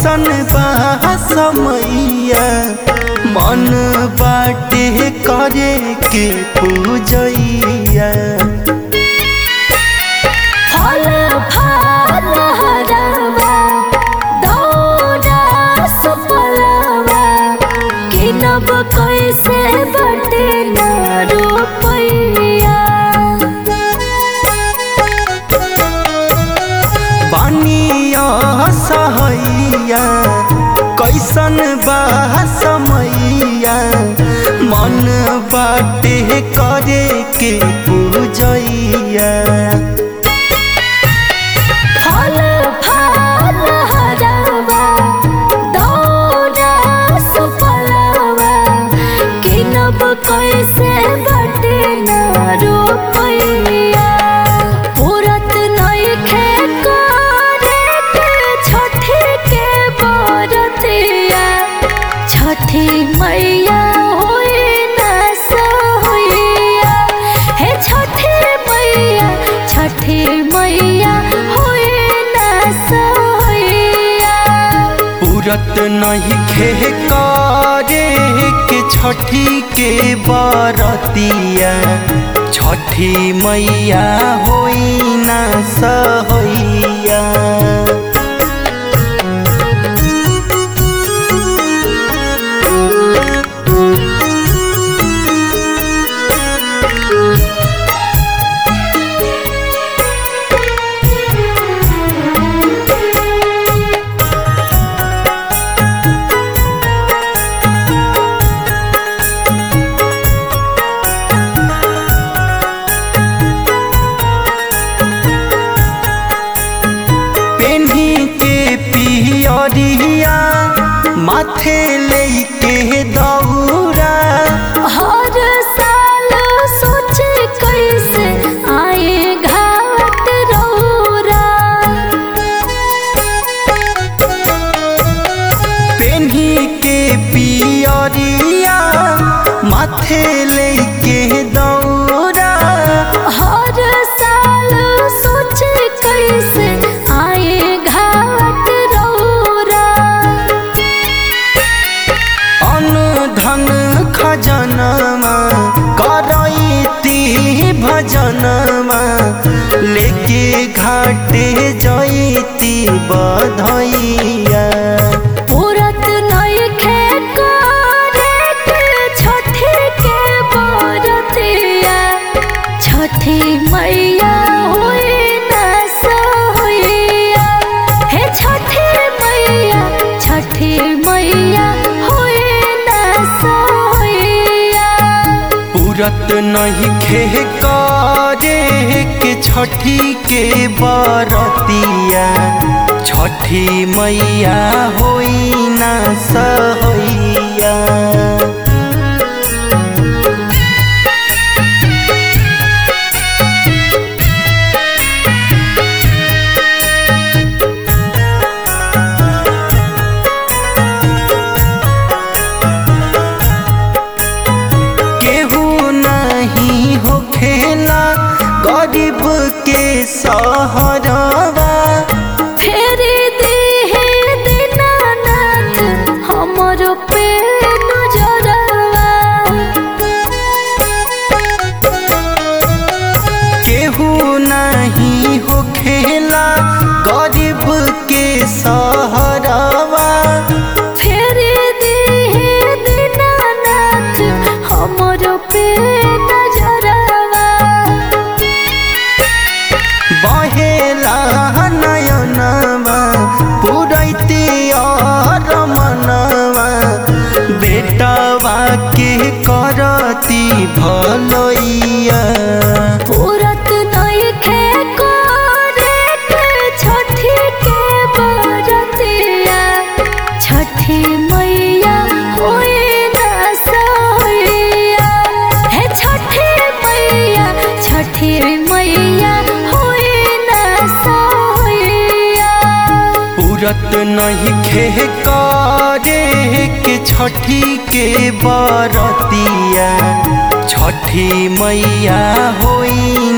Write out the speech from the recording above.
कैसन बा समैया मन बाटे करे के पूजैया फल फल हरवा दौड़ा सफलवा किनब कैसे बटे न रुपैया पानिया सहैया कैसन बा समैया मन बाटे करे के पूजैया फल फल हरवा दौड़ा सफलवा किनब कैसे बटे न रुपैया पूरत नइखे करे के छठी के बरतिया छठी मैया होई न सोइया हे छठी मैया छठी मैया होई न सोइया पूरत नहीं खे करे के छठी के बरतिया छठी मैया होई ना सहैया पेन्ही के पियरिया माथे लेके दौरा हर साल सोच कैसे आए घाट रौरा पेन्ही के पियरिया माथे लेके दौरा हर साल सोच कैसे आए घाट रौरा अन्न धन खजनमा करैती भजनमा लेके घाटे जैती बधैया पूरत नइखे करे के छठी के बरतिया छठी मैया होई न सोइया हे छठी मैया छठी मैया होई न सोइया पूरत नहीं खे करे के छठी के बरतिया छठी मैया होई ना सहैया केहू नहीं हो खेला गरीब के सहरवा फेरी देहे दीनानाथ हमर पे नजरवा केहू नहीं हो खेला गरीब के सहरवा फेरी देहे दीनानाथ हमर पे नजरवा बहेला नयनवा पुरैती और मनवा बेटवा के करती भलैया पूरत नइखे करे के छठी के बरतिया छठी मैया होई न सोइया हे छठी मैया छठी मैया होई न सोइया पूरत नहीं खे करे के छठी के बरतिया छठी मैया होई